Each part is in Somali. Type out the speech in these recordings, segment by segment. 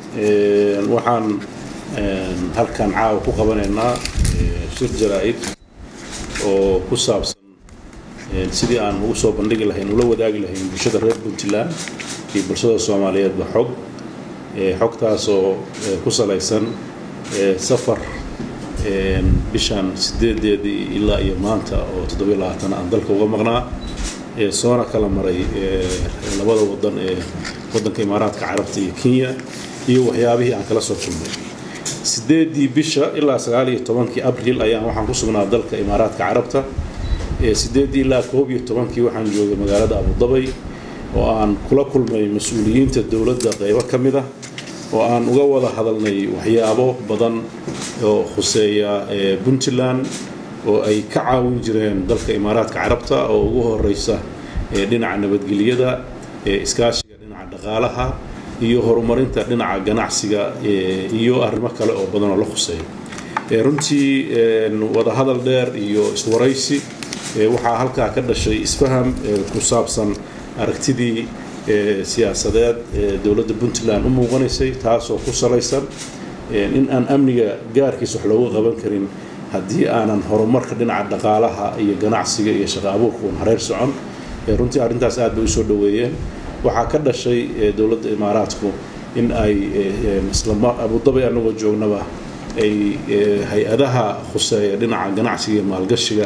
waxaan halkan caawa ku qabanaynaa shir jaraa-id oo ku saabsan sidii aan ugu soo bandhigi lahayn ula wadaagi lahayn bulshada reer puntland iyo bulshada soomaaliyeedba xog xogtaasoo ku salaysan safar bishan sideedeedii ilaa iyo maanta oo toddobiyo labaatan aan dalka uga maqnaa soona kala maray labada wadan ee wadanka imaaraadka carabta iyo kenya iyo waxyaabihii aan kala soo kulmay sideedii bisha ilaa sagaal iyo tobankii abril ayaan waxaan ku sugnaa dalka imaaraadka carabta sideedii ilaa koob iyo tobankii waxaan joogay magaalada abudabay oo aan kula kulmay mas-uuliyiinta dowladda qeybo ka mid ah oo aan uga wada hadalnay waxyaabo badan oo khuseeya puntland oo ay ka caawin jireen dalka imaaraadka carabta oo ugu horeysa dhinaca nabadgelyada iskaashiga dhinaca dhaqaalaha iyo horumarinta dhinaca ganacsiga iyo arrimo kale oo badan oo la khuseeya runtii wadahadal dheer iyo iswaraysi waxaa halkaa ka dhashay isfaham ku saabsan aragtidii siyaasadeed ee dowladda puntland u muuqanaysay taasoo ku salaysan in aan amniga gaarkiis wax looga qaban karin haddii aanan horumarka dhinaca dhaqaalaha iyo ganacsiga iyo shaqa abuurka uun hareer socon runtii arrintaas aad bay usoo dhoweeyeen waxaa ka dhashay dowladda imaaraadku in ay abudabay anagoo joognaba ay hay-adaha khuseeya dhinaca ganacsiga iyo maalgashiga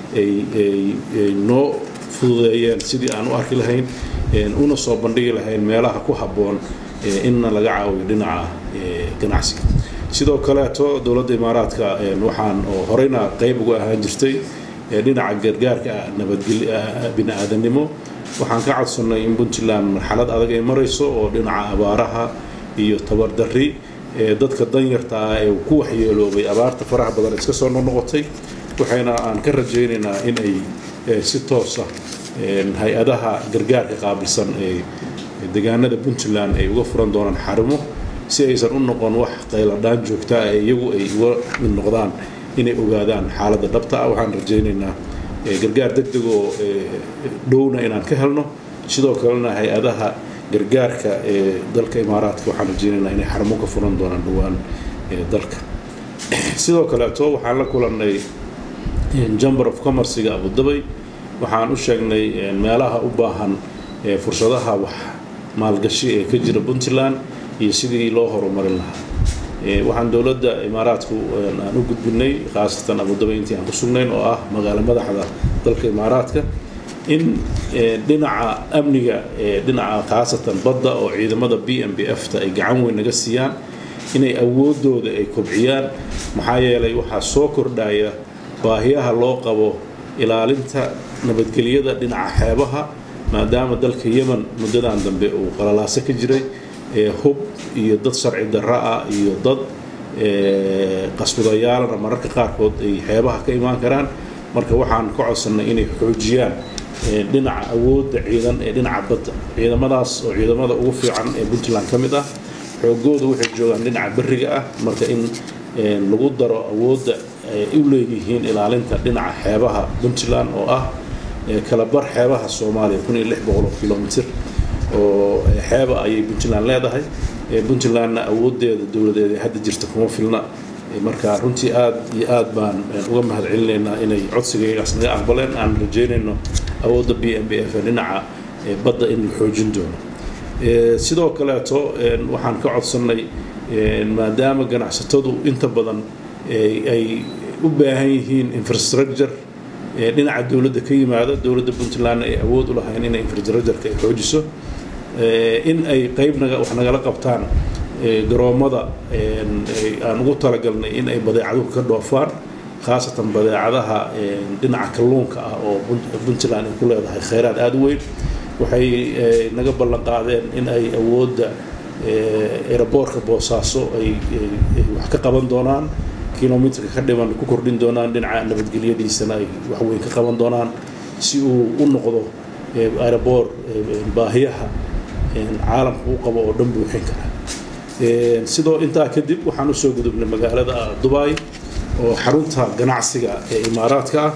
ay noo fududeeyeen sidii aan u arki lahayn una soo bandhigi lahayn meelaha ku habboon inna laga caawiyo dhinaca ganacsiga sidoo kaleeto dowladda imaaraadka waxaan oo horeyna qeyb uga ahaan jirtay dhinaca gargaarka bini-aadanimo waxaan ka codsannay in puntland marxalad adag ay marayso oo dhinaca abaaraha iyo tabardarri dadka danyarta ah ee ku waxyeeloobay abaarta faraha badan iska soo noqnoqotay waxayna aan ka rajaynaynaa in ay si toosa hay-adaha gargaarka qaabilsan ee deegaanada puntland ay uga furan doonaan xarimo si aysan u noqon wax qayladhaan joogtaa ee iyagu ay uga mid noqdaan inay ogaadaan xaaladda dhabta ah waxaan rajaynaynaa gargaar deg deg oo dhowna inaan ka helno sidoo kalena hay-adaha gargaarka ee dalka imaaraadka waxaan rajaynaynaa inay xarimo ka furan doonaan dhowaan dalka sidoo kaleeto waxaan la kulannay jamber of commerciga abudabay waxaan u sheegnay meelaha u baahan fursadaha wax maalgashi ee ka jira puntland iyo sidii loo horumarin lahaa waxaan dowladda imaaraadku aan u gudbinay khaasatan abudabay intii aan ku sugnayn oo ah magaalo madaxda dalka imaaraadka in dhinaca amniga dhinaca khaasatan badda oo ciidamada b m b f ta ay gacan weyn naga siiyaan inay awoodooda ay kobciyaan maxaa yeelay waxaa soo kordhaya baahiyaha loo qabo ilaalinta nabadgelyada dhinaca xeebaha maadaama dalka yemen muddadan dambe uu qalalaaso ka jiray hub iyo dad sharci darra ah iyo dad qasbadayaalana mararka qaarkood ay xeebaha ka imaan karaan marka waxaan ka codsannay inay xoojiyaan dhinaca awoodda ciidan ee dhinaca badda ciidamadaas oo ciidamada ugu fiican ee puntland ka mid ah xoogooda waxay joogaan dhinaca beriga ah marka in lagu daro awoodda ay u leeyihiin ilaalinta dhinaca xeebaha puntland oo ah kala bar xeebaha soomaaliya kun iyo lix boqol oo kilomitr oo xeeba ayay puntland leedahay puntlandna awoodeeda dowladeeda hadda jirta kuma filna marka runtii aad iyo aad baan uga mahad celinaynaa inay codsigaygaas naga aqbaleen aan rajeynayno awoodda b m b f dhinaca badda in la xoojin doono sidoo kaleeto waxaan ka codsannay maadaama ganacsatadu inta badan ay u baahan yihiin infrastructure dhinaca dowladda ka yimaada dowladda puntlandna ay awood u lahayn inay infrastructureka ay xoojiso in ay qeyb naga wax nagala qabtaan garoommada aan ugu talagalnay in ay badeecaduhu ka dhoofaan khaasatan badeecadaha dhinaca kalluunka ah oo puntland ay ku leedahay kheyraad aada u weyn waxay naga ballan qaadeen in ay awoodda eraboorka boosaaso ay wax ka qaban doonaan kilomitrka ka dhiban ku kordhin doonaan dhinaca nabadgelyadiisana ay waxweyn ka qaban doonaan si uu u noqdo aeroboor baahiyaha caalamka u qabo oo dhan buuxin kara sidoo intaa kadib waxaan usoo gudubnay magaalada dubai oo xarunta ganacsiga ee imaaraadka ah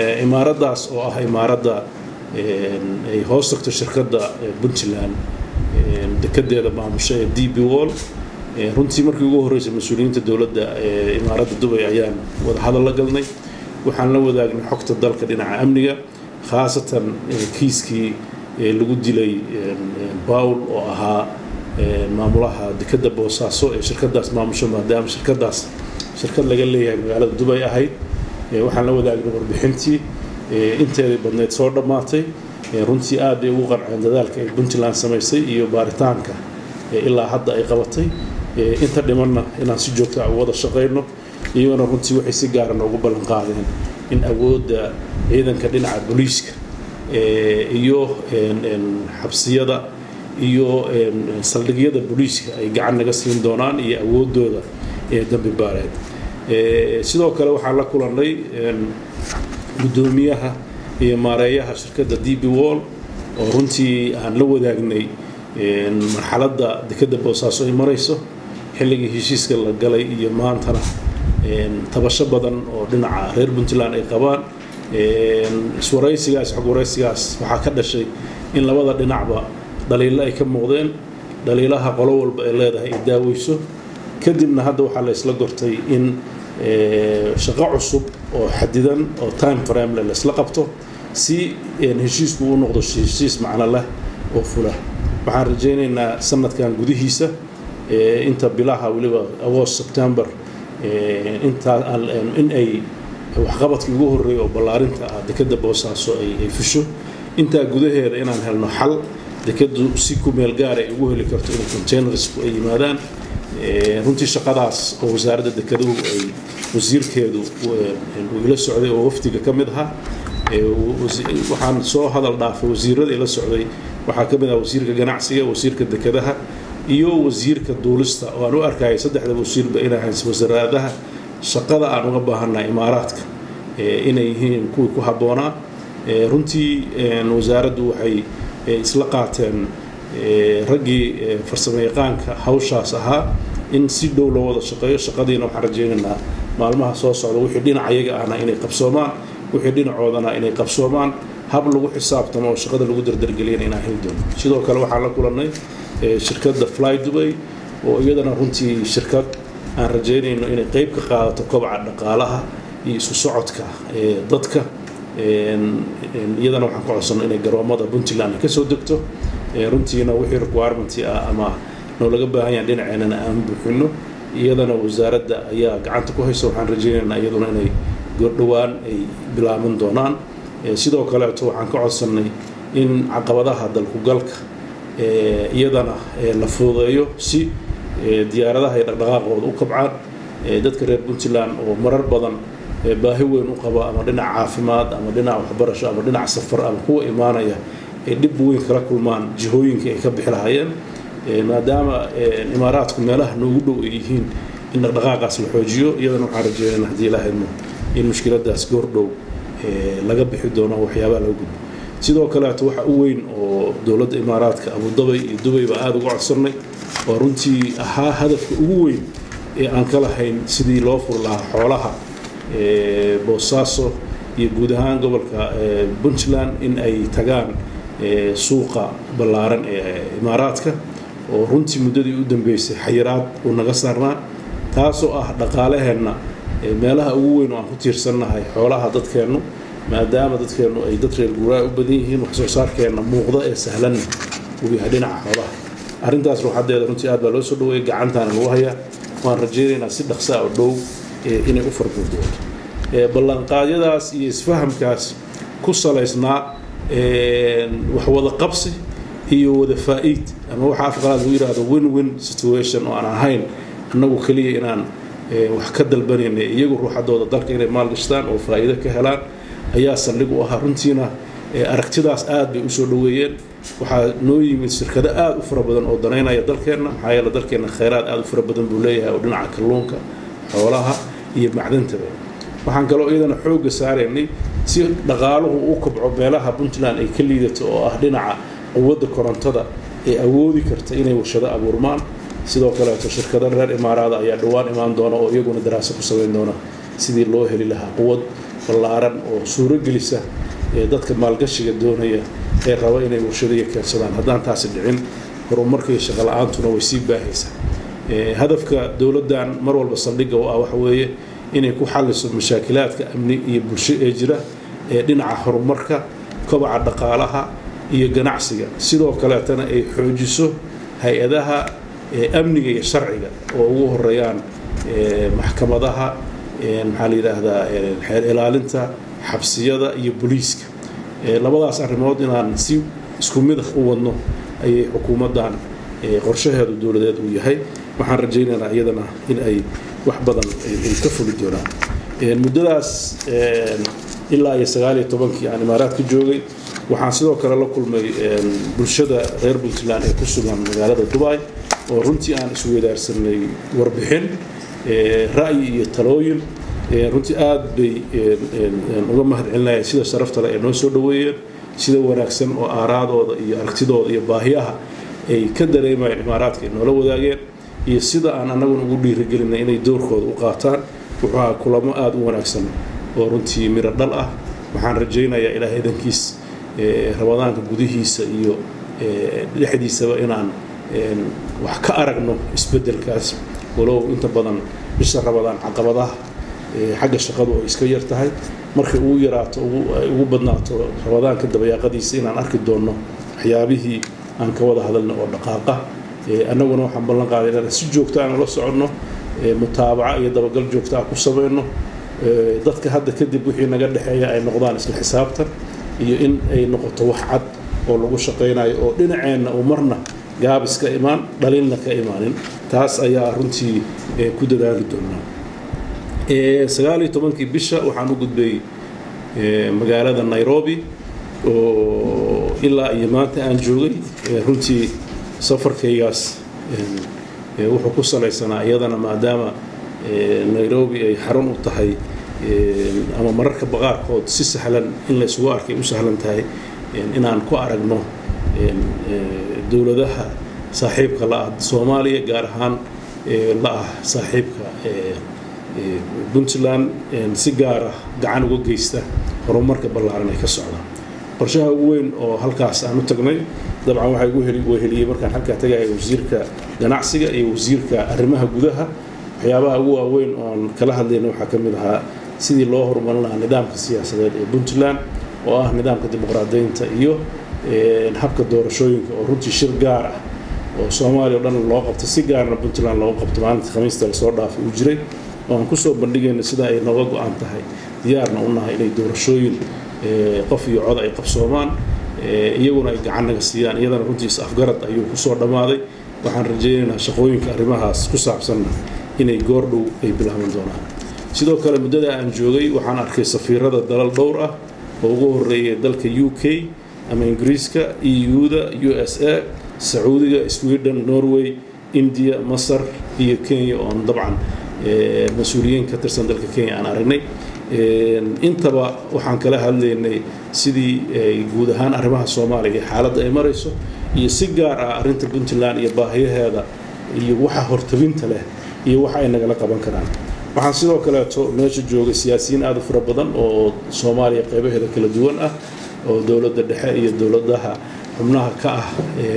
imaaraddaas oo ah imaaradda ay hoos tagto shirkadda puntland dekedeeda maamusha ee d b wall runtii markii ugu horreysay mas-uuliyiinta dowladda ee imaaradda dubay ayaan wada hadal la galnay waxaan la wadaagnay xogta dalka dhinaca amniga khaasatan kiiskii lagu dilay bawl oo ahaa maamulaha dekeda boosaaso ee shirkadaas maamusho maadaama shirkadaas shirkad laga leeyahay magaalada dubay ahayd waxaan la wadaagnay warbixintii inteedii badneyd soo dhammaatay runtii aad bay ugu qanceen dadaalka ay puntland samaysay iyo baaritaanka ilaa hadda ay qabatay inta dhimanna inaan si joogta a wada shaqayno iyagona runtii waxay si gaara noogu ballan qaadeen in awoodda ciidanka dhinaca booliiska iyo xabsiyada iyo saldhigyada booliiska ay gacan naga siin doonaan iyo awoodooda ee dambi baareed sidoo kale waxaan la kulannay guddoomiyaha iyo maareeyaha shirkadda d b wall oo runtii aan la wadaagnay marxaladda dekeda boosaaso ay marayso xilligii heshiiska la galay iyo maantana tabasho badan oo dhinaca reer puntland ay qabaan iswaraysigaas xog waraysigaas waxaa ka dhashay in labada dhinacba dhaliilo ay ka muuqdeen dhaliilaha qolo walba ay leedahay ay daaweyso kadibna hadda waxaa la isla gortay in shaqo cusub oo xadidan oo time framele laisla qabto si heshiisku u noqdo heshiis macno leh oo fula waxaan rajaynaynaa sanadkan gudihiisa inta bilaha weliba agost september intaa in ay waxqabadkii ugu horreeya oo ballaarinta ah dekeda boosaaso ay fusho intaa gudaheeda inaan helno xal dekadu si ku meel gaar ay ugu heli karto in containersku ay yimaadaan runtii shaqadaas oo wasaaradda dekeduhu ay wasiirkeedu ila socday oo wafdiga ka mid ahaa waxaan soo hadal dhaafay wasiirada ila socday waxaa ka mid ah wasiirka ganacsiga wasiirka dekedaha iyo wasiirka duulista oo aan u arkayay saddexda wasiirba inay hayso wasaaradaha shaqada aan uga baahannahay imaaraadka inay yihiin kuwii ku habboonaa runtii wasaaraddu waxay isla qaateen raggii farsamo yaqaanka hawshaas ahaa in si dhow loo wada shaqeeyo shaqadiina waxaan rajaynaynaa maalmaha soo socda wixii dhinacayaga ahna inay qabsoomaan wixii dhinacoodana inay qabsoomaan hab lagu xisaabtamo oo shaqada lagu dardargeliyana inaan heli doono sidoo kale waxaan la kulannay shirkadda fly dubay oo iyadana runtii shirkad aan rajaynayno inay qeyb ka qaadato kobaca dhaqaalaha iyo isu socodka dadka iyadana waxaan ka codsanno inay garoomada puntland ka soo degto runtiina wixii requirementi ah ama noolaga baahan yahan dhinaceennana aan buuxino iyadana wasaaradda ayaa gacanta ku haysa waxaan rajaynaynaa iyaduna inay goordhowaan ay bilaaban doonaan sidoo kaleeto waxaan ka codsannay in caqabadaha dalkugalka iyadana la fududeeyo si diyaaradaha ay dhaqdhaqaaqooda u kabcaan dadka reer puntland oo marar badan baahi weyn u qaba ama dhinac caafimaad ama dhinac waxbarasho ama dhinac safar ama kuwa imaanaya ay dhib weyn kala kulmaan jihooyinkii ay ka bixi lahaayeen maadaama imaaraadku meelaha noogu dhow ay yihiin in dhaqdhaqaaqaas la xoojiyo iyadana waxaan rajeynayna haddii ilaahaymo in mushkiladaas goordhow laga bixi doono waxyaabaha laga gudbo sidoo kaleeto waxa u weyn oo dowladda imaaraadka abudabay iyo dubay baa aada uga codsannay oo runtii ahaa hadafka ugu weyn ee aan ka lahayn sidii loo fur lahaa xoolaha boosaaso iyo guud ahaan gobolka puntland in ay tagaan suuqa ballaaran ee imaaraadka oo runtii muddadii u dambeysay xayiraad uu naga saarnaa taasoo ah dhaqaalaheenna meelaha ugu weyn oo aan ku tiirsannahay xoolaha dadkeennu maadaama dadkeennu ay dad reer guuraa u badan yihiin wax soo saarkeenna muuqda ee sahlanna uu yahay dhinaca xoolaha arrintaas ruuxadeeda runtii aad baa loo soo dhaweeyay gacantaana lagu hayaa waan rajaynaynaa si dhaqsaa oo dhow inay u farbuurdooto ballanqaadyadaas iyo isfahamkaas ku salaysnaa wax wada qabsi iyo wada faa'iid ama waxa afqalaad lagu yidhaahdo win win situation oo aan ahayn annagu keliya inaan wax ka dalbanayna iyagu ruuxadooda dalka inay maalgashtaan oo faa'iido ka helaan ayaa saldhig u ahaa runtiina aragtidaas aad bay usoo dhaweeyeen waxaa noo yimid shirkado aada u fara badan oo danaynaya dalkeenna maxaa yeele dalkeenna khayraad aada u fara badan buu leeyahay oo dhinaca kalluunka xoolaha iyo macdantaba waxaan kaloo iyadana xoogga saaraynay si dhaqaaluhu u kobco meelaha puntland ay ka liidato oo ah dhinaca quwadda korontada ee awoodi karta inay warshado abuurmaan sidoo kaleeto shirkado reer imaaraada ayaa dhowaan imaan doona oo iyaguna daraaso ku samayn doona sidii loo heli lahaa quwad ballaaran oo suuro gelisa ee dadka maalgashiga doonaya ee raba inay warshadaiyo keensadaan haddaan taasi dhicin horumarka iyo shaqo la-aantuna way sii baahaysaa hadafka dowladdan mar walba saldhigga u ah waxa weeye inay ku xalliso mashaakilaadka amni iyo bulsho ee jira ee dhinaca horumarka kobaca dhaqaalaha iyo ganacsiga sidoo kaleetana ay xoojiso hay-adaha amniga iyo sharciga oo ugu horeeyaan maxkamadaha maxaa la yidhaahdaa xeer ilaalinta xabsiyada iyo booliiska labadaas arrimood inaan si isku mid u wadno ayay xukuumaddan qorshaheedu dowladeed uu yahay waxaan rajaynaynaa iyadana in ay wax badan ay ka fuli doonaan muddadaas ilaa iyo sagaal iyo tobankii aan imaaraadka joogay waxaan sidoo kale la kulmay bulshada reer puntland ee ku sugan magaalada dubai oo runtii aan isweydaarsanay warbixin ra'yi iyo talooyin runtii aad bay uga mahad celinayaan sida sharaftale ay noo soo dhoweeyeen sida wanaagsan oo aaraadooda iyo aragtidooda iyo baahiyaha ay ka dareemayeen imaaraadka ay noola wadaageen iyo sida aan annaguna ugu dhiirigelinay inay doorkooda u qaataan wuxuu ahaa kulamo aada u wanaagsan oo runtii miro dhal ah waxaan rajaynayaa ilaahay idankiis ramadaanka gudihiisa iyo dhexdiisaba inaan wax ka aragno isbeddelkaas walow inta badan bisha ramadaan caqabadaha xagga shaqadu ay iska yar tahay markay ugu yaraato ugu badnaato ramadaanka dabayaaqadiisa inaan arki doonno waxyaabihii aan ka wada hadalna oo dhaqaaqa annaguna waxaan ballan qaaday inaan si joogta aan la soconno mutaabaca iyo dabagal joogta ah ku samayno dadka hadda kadib wixii naga dhexeeya ay noqdaan isla xisaabtan iyo in ay noqoto wax cad oo lagu shaqaynayo oo dhinaceenna uu marna gaabis ka imaan dhaliilna ka imaanin taas ayaa runtii ku dadaali doonaa sagaal iyo tobankii bisha waxaan u gudbay magaalada nairobi oo ilaa iyo maanta aan joogay runtii safarkaygaas wuxuu ku salaysanaa iyadana maadaama nairobi ay xarun u tahay ama mararka baqaarkood si sahlan in la isugu arkay u sahlan tahay inaan ku aragno dowladaha saaxiibka la ah soomaaliya gaar ahaan la ah saaxiibka puntland si gaar ah gacan uga geysta horumarka ballaaran ay ka socdaan qorshaha ugu weyn oo halkaas aan u tagnay dabcan waxaa igu weheliyey markaan halkaa tagaya wasiirka ganacsiga iyo wasiirka arrimaha gudaha waxyaabaha ugu waaweyn oon kala hadlayna waxaa ka mid ahaa sidii loo horumarin lahaa nidaamka siyaasadeed ee puntland oo ah nidaamka dimuqraadiyiinta iyo habka doorashooyinka oo runtii shir gaar ah oo soomaaliya o dhan loo qabto si gaarna puntland loogu qabto maalinta khamiista lasoo dhaafay uu jiray oo aan kusoo bandhigayna sida ay nooga go-an tahay diyaarna u nahay inay doorashooyin qof iyo cod ay qabsoomaan iyaguna ay gacan naga siiyaan iyadana runtii is-afgarad ayuu kusoo dhammaaday waxaan rajaynaynaa shaqooyinka arrimahaas ku saabsanna inay goordhow ay bilaaban doonaan sidoo kale muddada aan joogay waxaan arkay safiirada dalal dhowr ah oo ugu horeeya dalka u k ama ingiriiska eu-da u s a sacuudiga sweden norway india masar iyo kenya oon dabcan mas-uuliyiin ka tirsan dalka kenya aan aragnay intaba waxaan kala hadlaynay sidii guud ahaan arrimaha soomaaliya iyo xaaladda ay marayso iyo si gaar ah arrinta puntland iyo baahiyaheeda iyo waxa hortabinta leh iyo waxa ay nagala qaban karaan waxaan sidoo kaleeto meesha joogay siyaasiyiin aada u fara badan oo soomaaliya qaybaheeda kala duwan ah oo dowladda dhexe iyo dowladaha xubnaha ka ah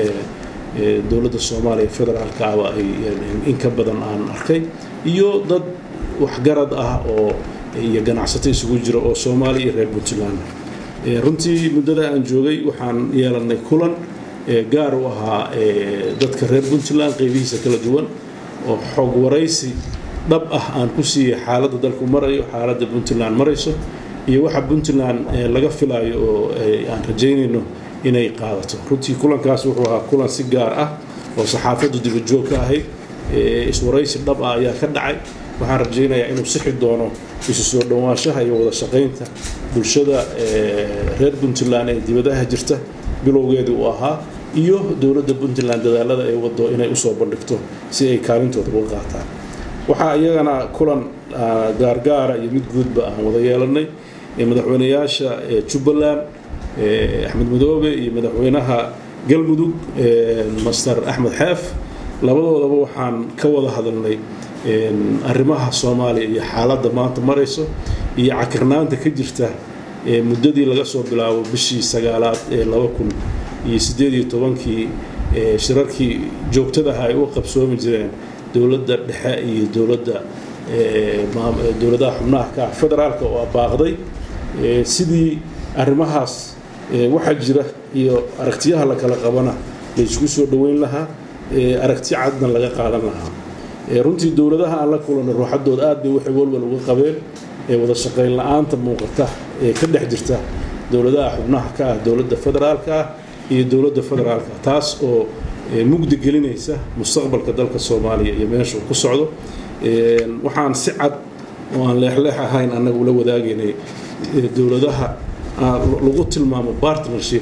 dowladda soomaaliya federaalka ahba ay in ka badan aan arkay iyo dad waxgarad ah oo iyo ganacsato isugu jira oo soomaaliya iyo reer puntland runtii muddada aan joogay waxaan yeelanay kulan gaar u ahaa dadka reer puntland qaybihiisa kala duwan oo xog waraysi dhab ah aan ku siiyey xaaladda dalku marayo xaaladda puntland marayso iyo waxa puntland laga filayo oo aan rajaynayno inay qaadato runtii kulankaas wuxuu ahaa kulan si gaar ah oo saxaafaddu dibajoog ka ahayd iswaraysi dhab ah ayaa ka dhacay waxaan rajaynayaa inuu sixi doono isu soo dhowaanshaha iyo wada shaqaynta bulshada reer puntland ee dibadaha jirta bilowgeedii uu ahaa iyo dowladda puntland dadaalada ay wado inay usoo bandhigto si ay kaalintooda uga qaataan waxaa iyagana kulan gaargaara iyo mid guudba aan wada yeelanay madaxweynayaasha jubbaland axmed madoobe iyo madaxweynaha galmudug master axmed xeef labadoodaba waxaan ka wada hadalnay arrimaha soomaaliya iyo xaaladda maanta marayso iyo cakirnaanta ka jirta muddadii laga soo bilaabo bishii sagaalaad ee laba kun iyo siddeed iyo tobankii shirarkii joogtadaha ay u qabsoomi jireen dowladda dhexe iyo dowladda dowladaha xubnaha ka ah federaalka oo baaqday sidii arrimahaas waxaa jira iyo aragtiyaha la kala qabana la isku soo dhoweyn lahaa aragti cadna laga qaadan lahaa runtii dowladaha aan la kulanay ruuxadooda aad bay waxay walwal uga qabeen wada shaqayn la-aanta muuqata ee ka dhex jirta dowladaha xubnaha ka ah dowladda federaalka ah iyo dowladda federaalka taas oo mugdi gelinaysa mustaqbalka dalka soomaaliya iyo meesha uu ku socdo waxaan si cad oo aan leexleex ahayn annaga ula wadaagaynay dowladaha lagu tilmaamo partnership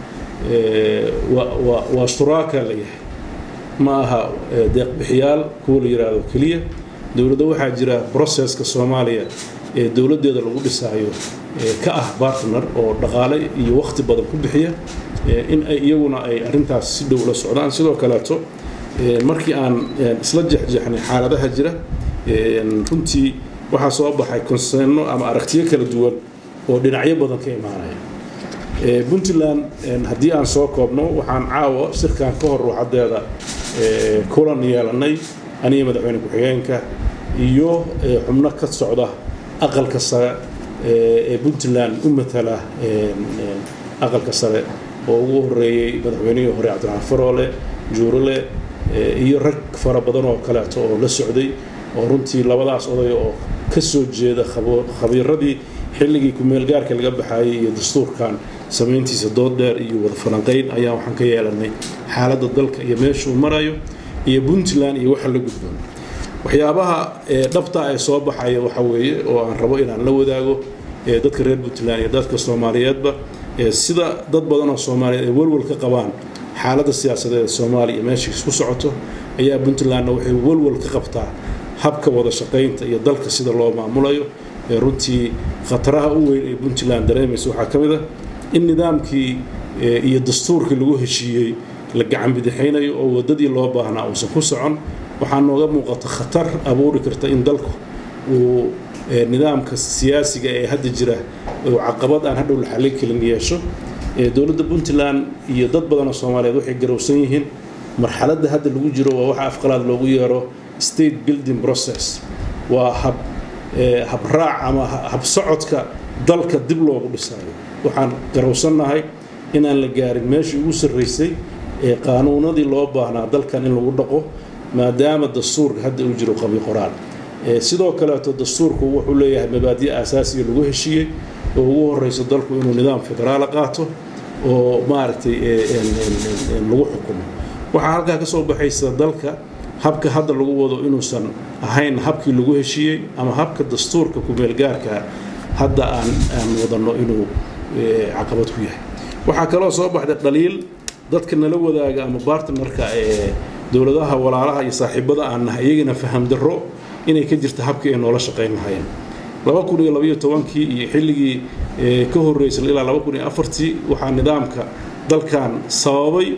waa shuraaka la yahay ma aha deeqbixiyaal kuwa la yidhaahdo keliya dowladda waxaa jira processka soomaaliya ee dowladdeeda lagu dhisaayo ka ah partner oo dhaqaale iyo wakhti badan ku bixiya in ay iyaguna ay arrintaas si dhow la socdaan sidoo kaleeto markii aan isla jexjeexnay xaaladaha jira runtii waxaa soo baxay konseeno ama aragtiyo kala duwan oo dhinacyo badan ka imaanaya puntland haddii aan soo koobno waxaan caawa shirkan ka hor ruuxadeeda kulan yeelanay aniga madaxweyne ku-xigeenka iyo xubno ka socda aqalka sare ee puntland u matala aqalka sare oo ugu horeeyey madaxweynihii hore cabdiraxmaan faroole juurale iyo rag fara badan oo kaleeto oo la socday oo runtii labadaas oday oo ka soo jeeda khabiiradii xilligii ku-meelgaarka laga baxayay iyo dastuurkan samayntiisa dood dheer iyo wada falanqayn ayaa waxaan ka yeelanay xaaladda dalka iyo meeshuu marayo iyo puntland iyo waxa la gudboon waxyaabaha dhabta ee soo baxaya waxa weeye oo aan rabo inaan la wadaago dadka reer puntland iyo dadka soomaaliyeedba sida dad badan oo soomaaliyeed ay walwal ka qabaan xaaladda siyaasadeed ee soomaaliya iyo meesha isku socoto ayaa puntlandna waxay walwal ka qabtaa habka wada shaqaynta iyo dalka sida loo maamulayo runtii khataraha u weyn ee puntland dareemaysa waxaa ka mid ah in nidaamkii iyo dastuurkii lagu heshiiyey la gacan bidixaynayo oo waddadii loo baahnaa uusan ku socon waxaa nooga muuqata khatar abuuri karta in dalku uu nidaamka siyaasiga ee hadda jira uu caqabad aan hadhow la xallin karin yeesho dowladda puntland iyo dad badan oo soomaaliyeed waxay garowsan yihiin marxaladda hadda lagu jiro waa waxa afqalaad loogu yeero state building process waa hab habraac ama habsocodka dalka dib loogu dhisayo waxaan garowsannahay inaan la gaarin meeshii ugu sarraysay ee qaanuunadii loo baahnaa dalkan in lagu dhaqo maadaama dastuurka hadda uu jiro qabi qoraan sidoo kaleeto dastuurku wuxuu leeyahay mabaadi' aasaasiga lagu heshiiyey oo ugu horeyso dalku inuu nidaam federaala qaato oo maaragtay lagu xukumo waxaa halkaa ka soo baxaysa dalka habka hadda lagu wado inuusan ahayn habkii lagu heshiiyey ama habka dastuurka ku-meelgaarka hadda aan aan wadano inuu caqabad ku yahay waxaa kaloo soo baxday dhaliil dadka nala wadaaga ama bartnerka ee dowladaha walaalaha iyo saaxiibada aan nahay iyagana faham darro inay ka jirta habkii ay noola shaqayn lahayeen laba kun iyo labaiyo tobankii iyo xilligii ka horreysay ilaa laba kun iyo afartii waxaa nidaamka dalkan sababay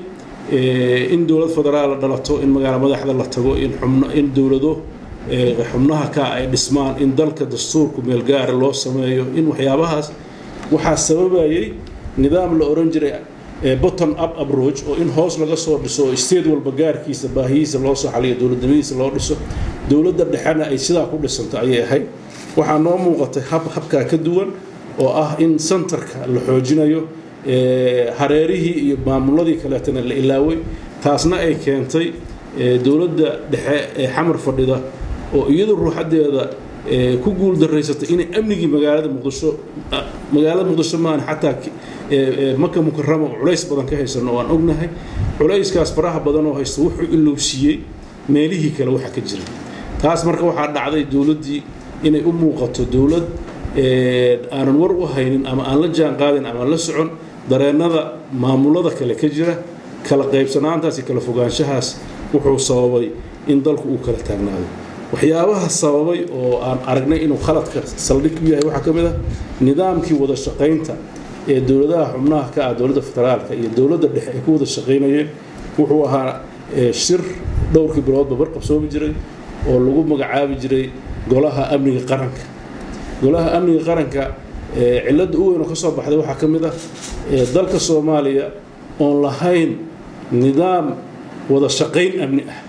in dowlad federaal dhalato in magaala madaxda la tago in xubno in dowlado xubnaha ka ay dhismaan in dalka dastuurku meelgaara loo sameeyo in waxyaabahaas waxaa sababayay nidaam la oran jiray bottom up approach oo in hoos laga soo dhiso oo state walba gaarkiisa baahiyiisa loo soo xaliyo dowladnimadiisa loo dhiso dowladda dhexena ay sidaa ku dhisanto ayay ahayd waxaa noo muuqatay hab habkaa ka duwan oo ah in centerka la xoojinayo hareerihii iyo maamuladii kaleetana la ilaaway taasna ay keentay dowladda dhexe ee xamar fadhida oo iyadu ruuxadeeda ku guul daraysatay inay amnigii magaalada muqdisho magaalada muqdisho maahan xataa maka mukarama culays badan ka haysano oo aan ognahay culayskaas faraha badan oo haysta wuxuu ilowsiiyey meelihii kale waxa ka jira taas marka waxaa dhacday dowladdii inay u muuqato dowlad aanan war u haynin ama aan la jaan qaadin ama la socon dareennada maamulada kale ka jira kala qaybsanaantaas iyo kala fogaanshahaas wuxuu sababay in dalku uu kala taagnaado waxyaabaha sababay oo aan aragnay inuu khaladka saldhig u yahay waxaa ka mid ah nidaamkii wada shaqaynta ee dowladaha xubnaha ka ah dowladda federaalka iyo dowladda dhexe ay ku wada shaqaynayeen wuxuu ahaa shir dhowrkii biloodba barqabsoomi jiray oo lagu magacaabi jiray golaha amniga qaranka golaha amniga qaranka cilladda u weyn oo ka soo baxday waxaa ka mid ah dalka soomaaliya oon lahayn nidaam wada shaqayn amni ah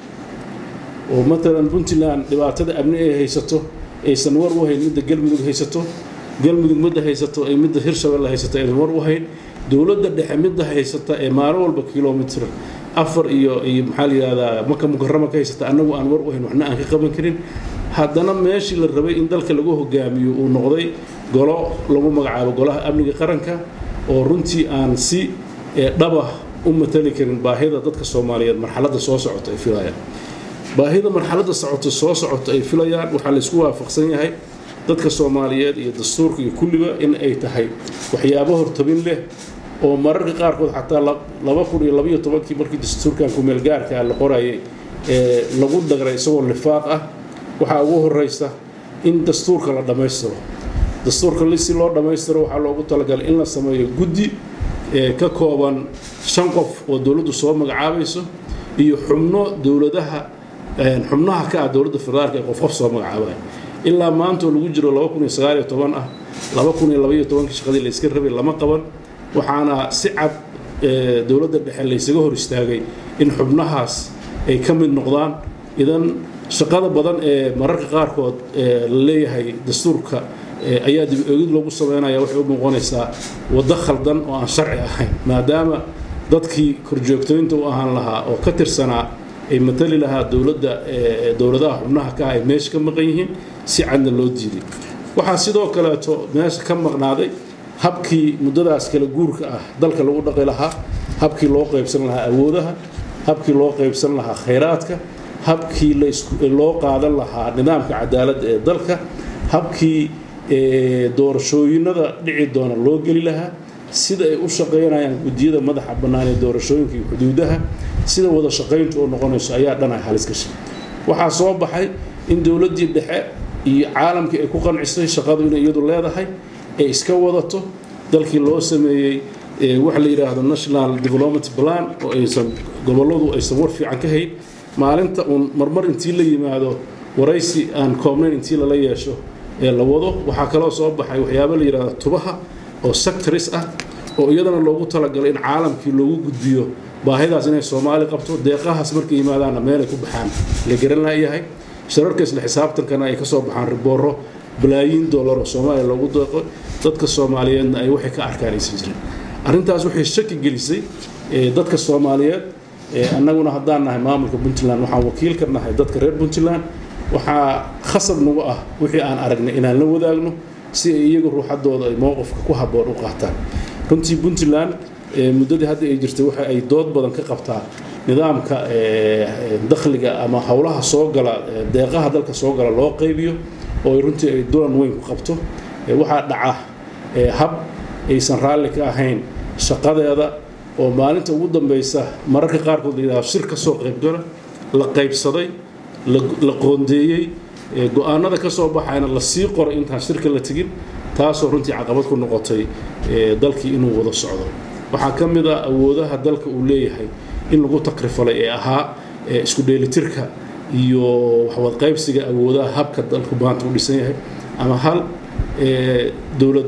oo matalan puntland dhibaatada amni ay haysato aysan war u hayn midda galmudug haysato galmudug midda haysato ay midda hirshabelle haysato aysan war u hayn dowladda dhexe midda haysata ee maalin walba kilomitr afar iyo iyo maxaa la yidhahdaa maka mukarama ka haysata annagu aan war u hayn waxna aan ka qaban karin haddana meeshii la rabay in dalka lagu hogaamiyo uu noqday golo lagu magacaabo golaha amniga qaranka oo runtii aan si dhaba u matali karin baahida dadka soomaaliyeed marxaladda soo socota ay filayaan baahida marxaladda socota soo socota ay filayaan waxaa laysku waafaqsan yahay dadka soomaaliyeed iyo dastuurka iyo kulliba in ay tahay waxyaabo hortabin leh oo mararka qaarkood xataa laba kun iyo labaiyo tobankii markii dastuurkan kumeelgaarka la qorayay ee lagu dhagray isagoo lifaaq ah waxaa ugu horeysa in dastuurka la dhammaystiro dastuurka si loo dhammaystiro waxaa loogu talagalay in la sameeyo guddi ka kooban shan qof oo dowladdu soo magacaabayso iyo xubno dowladaha xubnaha ka ah dowladda federaalka ee qof qof soo magacaabaya ilaa maanta oo lagu jiro laba kun iyo sagaal iyo toban ah laba kun iyo labaiyo tobankii shaqadii la iska rabay lama qaban waxaana si cad dowladda dhexe laysaga hor istaagay in xubnahaas ay ka mid noqdaan idan shaqada badan ee mararka qaarkood la leeyahay dastuurka ayaa dib oogid loogu sameynaya waxay u muuqanaysaa waddo khaldan oo aan sharci ahayn maadaama dadkii korjoogtooyinta u ahaan lahaa oo ka tirsanaa ay matali lahaa dowladda dowladaha xubnaha ka ah ay meesha ka maqan yihiin si cadna loo diiday waxaa sidoo kaleeto meesha ka maqnaaday habkii muddadaas kala guurka ah dalka lagu dhaqi lahaa habkii loo qaybsan lahaa awoodaha habkii loo qaybsan lahaa khayraadka habkii loo qaadan lahaa nidaamka cadaaladda ee dalka habkii doorashooyinada dhici doona loo geli lahaa sida ay u shaqaynayaan guddiyada madaxa bannaan ee doorashooyinka iyo xuduudaha sida wada shaqayntu oo noqonayso ayaa dhan ay halis gashay waxaa soo baxay in dowladdii dhexe iyo caalamkii ay ku qancisay shaqadu inay iyadu leedahay ay iska wadato dalkii loo sameeyey waxa la yidhaahdo national development plan oo aysan gobolladu aysan war fiican ka hayn maalinta uun marmar intii la yimaado waraysi aan koobnayn intii lala yeesho ee la wado waxaa kaloo soo baxay waxyaabo la yidhahdo tubaha oo sectors ah oo iyadana loogu talagalay in caalamkii loogu gudbiyo baahidaas inay soomaali qabto deeqahaas markay yimaadaanna meelay ku baxaan la garan laayahay shararka isla xisaabtankana ay ka soo baxaan ribooro balaayiin dollar oo soomaaliya loogu deeqo dadka soomaaliyeedna ay waxay ka arkaan aysan jirin arrintaas waxay shaki gelisay dadka soomaaliyeed annaguna haddaan nahay maamulka puntland waxaan wakiil ka nahay dadka reer puntland waxaa khasab nagu ah wixii aan aragnay inaan la wadaagno si ay iyaga ruuxadooda ay mowqifka ku habboon u qaataan runtii puntland muddadii hadda ay jirtay waxa ay dood badan ka qabtaa nidaamka dakhliga ama howlaha soo gala deeqaha dalka soo gala loo qaybiyo oo ay runtii ay dulan weyn ku qabto waxaa dhaca hab aysan raalli ka ahayn shaqadeeda oo maalinta ugu dambeysa mararka qaarkood la yidhahdo shir ka soo qaybgala la qaybsaday la qoondeeyey go-aanada ka soo baxayna la sii qoray intaan shirka la tegin taasoo runtii caqabad ku noqotay dalkii inuu wada socdo waxaa ka mid ah awoodaha dalka uu leeyahay in lagu takrifalay ee ahaa isku dheelitirka iyo waxwadqaybsiga awoodaha habka dalku maanta u dhisan yahay ama hal dowlad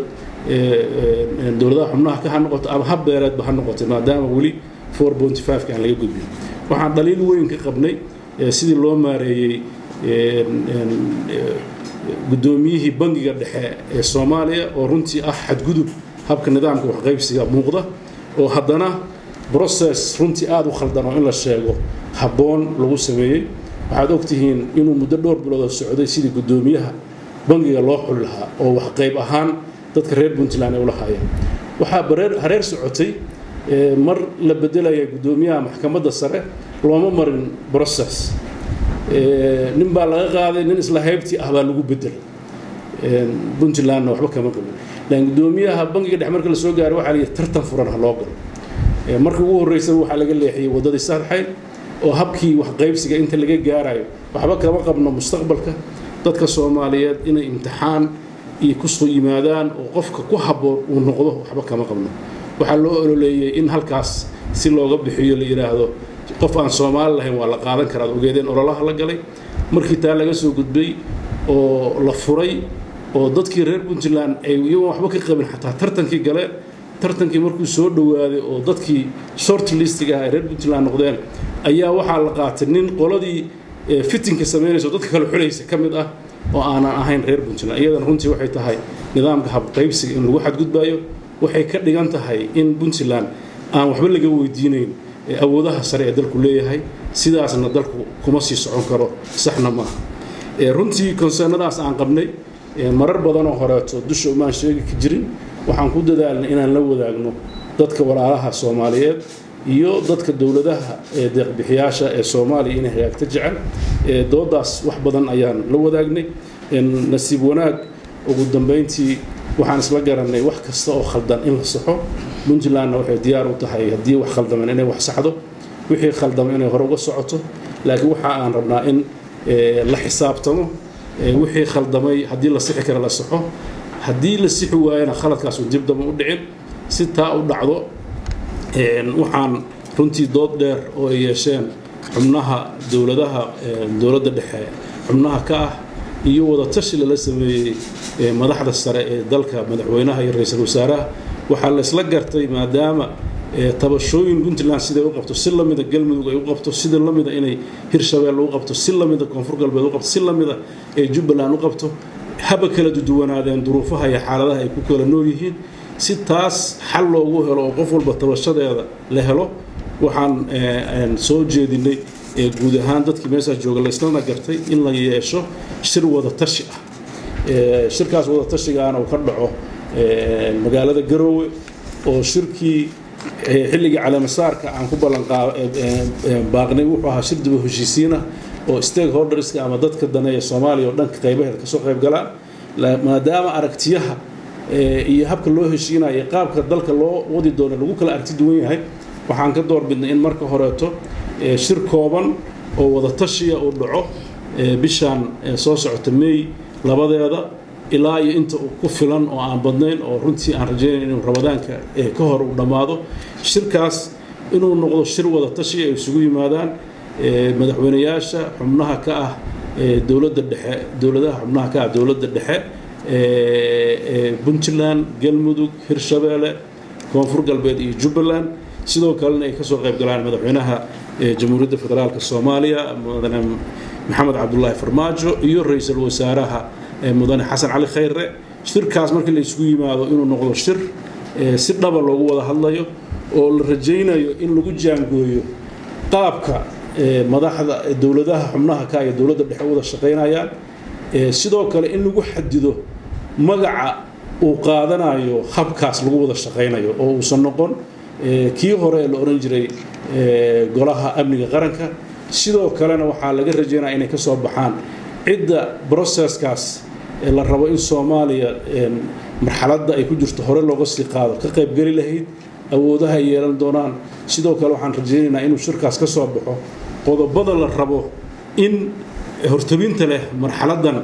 dowladaha xubnaha ka ha noqoto ama hab beereedba ha noqotay maadaama weli four pointy five ka aan laga gudbin waxaan dhaliil weyn ka qabnay sidii loo maareeyey guddoomiyihii bangiga dhexe ee soomaaliya oo runtii ah xadgudub habka nidaamka waxqaybsiga muuqda oo haddana process runtii aada u khaldan oo in la sheego habboon lagu sameeyey waxaad ogtihiin inuu muddo dhowr bilood oo socday sidii guddoomiyaha bangiga loo xuli lahaa oo waxqayb ahaan dadka reer puntland ay u lahaayeen waxaa hareer socotay mar la bedelaya guddoomiyaha maxkamadda sare looma marin process nin baa laga qaaday nin isla haybtii ah baa lagu bedelay puntlandna waxba kama qabin laakiin guddoomiyaha bangiga dhex marka la soo gaaray waxaa la yidhi tartan furan ha loo galo markii ugu horreysay waxaa laga leexiyey waddadii saddexayd oo habkii waxqaybsiga inta laga gaarayo waxba kama qabno mustaqbalka dadka soomaaliyeed inay imtixaan iyo kusoo yimaadaan oo qofka ku habboon uu noqdo waxba kama qabno waxaa loo ololeeyey in halkaas si looga bixiyo la yidhaahdo qof aan soomaali lahayn waa la qaadan karaa ad ogeedeen ololaha la galay markii taa laga soo gudbay oo la furay oo dadkii reer puntland ay iyagoon waxba ka qabin xataa tartankii galeen tartankii markuu soo dhowaaday oo dadkii short listiga ah ay reer puntland noqdeen ayaa waxaa la qaatay nin qoladii fitinka samaynaysa oo dadka kale xulaysa ka mid ah oo aanan ahayn reer puntland iyadana runtii waxay tahay nidaamka habqaybsiga in lagu xadgudbayo waxay ka dhigan tahay in puntland aan waxba laga weydiinayn awoodaha sare ee dalku leeyahay sidaasna dalku kuma sii socon karo saxna maaha runtii konsernadaas aan qabnay marar badanoo horeeto dusha umaan sheegi ka jirin waxaan ku dadaalnay inaan la wadaagno dadka walaalaha soomaaliyeed iyo dadka dowladaha ee deeqbixiyaasha ee soomaaliya inay hagaagta jecel doodaas wax badan ayaan la wadaagnay nasiib wanaag ugu dambeyntii waxaan isla garanay wax kasta oo khaldan in la saxo puntlandna waxay diyaar u tahay haddii wax khaldaman inay wax saxdo wixii khaldama inay hore uga socoto laakiin waxa aan rabnaa in la xisaabtamo wixii khaldamay haddii la sixi kara la saxo haddii la sixi waayana khaladkaasu dib daba u dhicin si taa u dhacdo waxaan runtii dood dheer oo ay yeesheen xubnaha dowladaha dowladda dhexe xubnaha ka ah iyo wadatashi lala sameeyey madaxda sare ee dalka madaxweynaha iyo ra-iisul wasaaraha waxaa la isla gartay maadaama tabashooyin puntland siday u qabto si lamida galmudug ay u qabto sida lamida inay hirshabelle u qabto si lamida koonfur galbeed u qabto si lamida ee jubbaland u qabto haba kala duwanaadeen duruufaha iyo xaaladaha ay ku kala nool yihiin si taas xal loogu helo oo qof walba tabashadeeda la helo waxaan soo jeedinay guud ahaan dadkii meeshaas jooga laislana gartay in la yeesho shir wada tashi ah shirkaas wada tashigaana uu ka dhaco magaalada garoowe oo shirkii xilligii caleemasaarka aan ku ballanbaaqnay wuxuu ahaa shir daba heshiisiina oo stakeholderska ama dadka daneeya soomaaliya oo dhanka qaybaheeda kasoo qayb galaan maadaama aragtiyaha iyo habka loo heshiinayo qaabka dalka loo wadi doono lagu kala aragti duwan yahay waxaan ka doorbidnay in marka horeeto shir kooban oo wada tashiya uu dhaco bishaan soo socota may labadeeda ilaa iyo inta uu ku filan oo aan badnayn oo runtii aan rajaynayn inuu ramadaanka ka hor uu dhammaado shirkaas inuu noqdo shir wada tashi ay isugu yimaadaan madaxweynayaasha xubnaha ka ah dowladda dhexe dowladaha xubnaha ka ah dowladda dhexe puntland galmudug hirshabeelle koonfur galbeed iyo jubbaland sidoo kalena ay kasoo qayb galaan madaxweynaha jamhuuriyadda federaalk soomaaliya mudane maxamed cabdulaahi farmaajo iyo ra-iisul wasaaraha mudane xasan cali khayre shirkaas markii la isugu yimaado inuu noqdo shir si dhaba loogu wada hadlayo oo la rajaynayo in lagu jaangooyo qaabka madaxda dowladaha xubnaha ka iyo dowladda dhexe wada shaqaynayaan sidoo kale in lagu xadido magaca uu qaadanayo habkaas lagu wada shaqaynayo oo uusan noqon kii hore la oran jiray golaha amniga qaranka sidoo kalena waxaa laga rajaynaya inay ka soo baxaan cidda broseskaas la rabo in soomaaliya marxaladda ay ku jirto hore looga sii qaado ka qaybgeli lahayd awoodaha ay yeelan doonaan sidoo kale waxaan rajaynaynaa inuu shirkaas ka soo baxo qodobada la rabo in hortabinta leh marxaladdan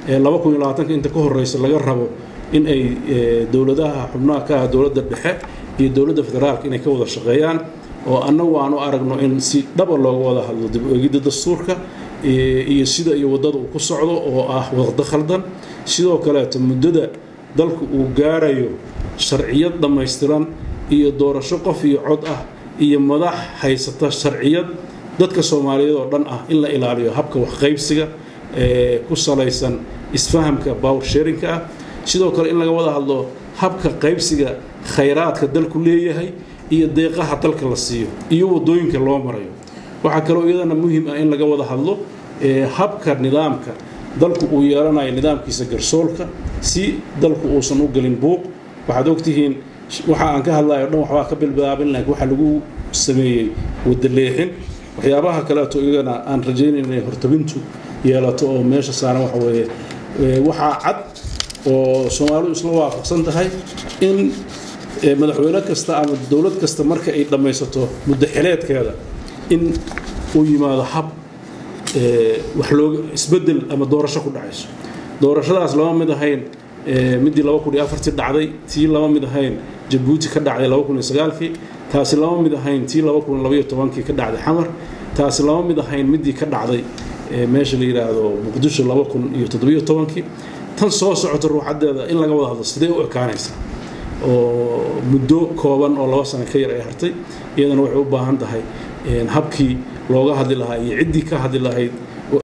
inta ka horeysa laga rabo in ay dowladaha xubnaha ka ah dowladda dhexe iyo dowladda federaalka inay ka wada shaqeeyaan oo annagu aan u aragno in si dhaba looga wada hadlo dib u eegidda dastuurka iyo sida iyo waddada uu ku socdo oo ah waqdo khaldan sidoo kaleeto muddada dalku uu gaarayo sharciyad dhammaystiran iyo doorasho qof iyo cod ah iyo madax haysata sharciyad dadka soomaaliyeed oo dhan ah in la ilaaliyo habka waxqaybsiga ee ku salaysan isfahamka power sharinka ah sidoo kale in laga wada hadlo habka qaybsiga khayraadka dalku leeyahay iyo deeqaha dalka la siiyo iyo wadooyinka loo marayo waxaa kaloo iyadana muhiim ah in laga wada hadlo habka nidaamka dalku uu yeelanayo nidaamkiisa garsoolka si dalku uusan u gelin buuq waxaad ogtihiin waxa aan ka hadlayo dhan waxbaa ka bilbilaabin laakiin waxa lagu sameeyey wadaleexin waxyaabaha kaleeto iyagana aan rajaynayn inay hortabintu yeelato oo meesha saaran waxa weeye waxaa cad oo soomaalidu isla waafaqsan tahay in madaxweyne kasta ama dowlad kasta marka ay dhammaysato muddo xileedkeeda in uu yimaado hab wax looga isbedel ama doorasho ku dhacayso doorashadaas lama mid ahayn midii laba kun iyo afartii dhacday tii lama mid ahayn jabuuti ka dhacday laba kun iyo sagaalkii taasi lama mid ahayn tii laba kun labaiyo tobankii ka dhacday xamar taasi lama mid ahayn midii ka dhacday meesha la yidhaahdo muqdisho laba kun iyo toddobiyo tobankii tan soo socota ruuxadeeda in laga wada hadlo sidee u ekaanaysaa oo muddo kooban oo laba sano ka yar ay hartay iyadana waxay u baahan tahay habkii looga hadli lahaa iyo ciddii ka hadli lahayd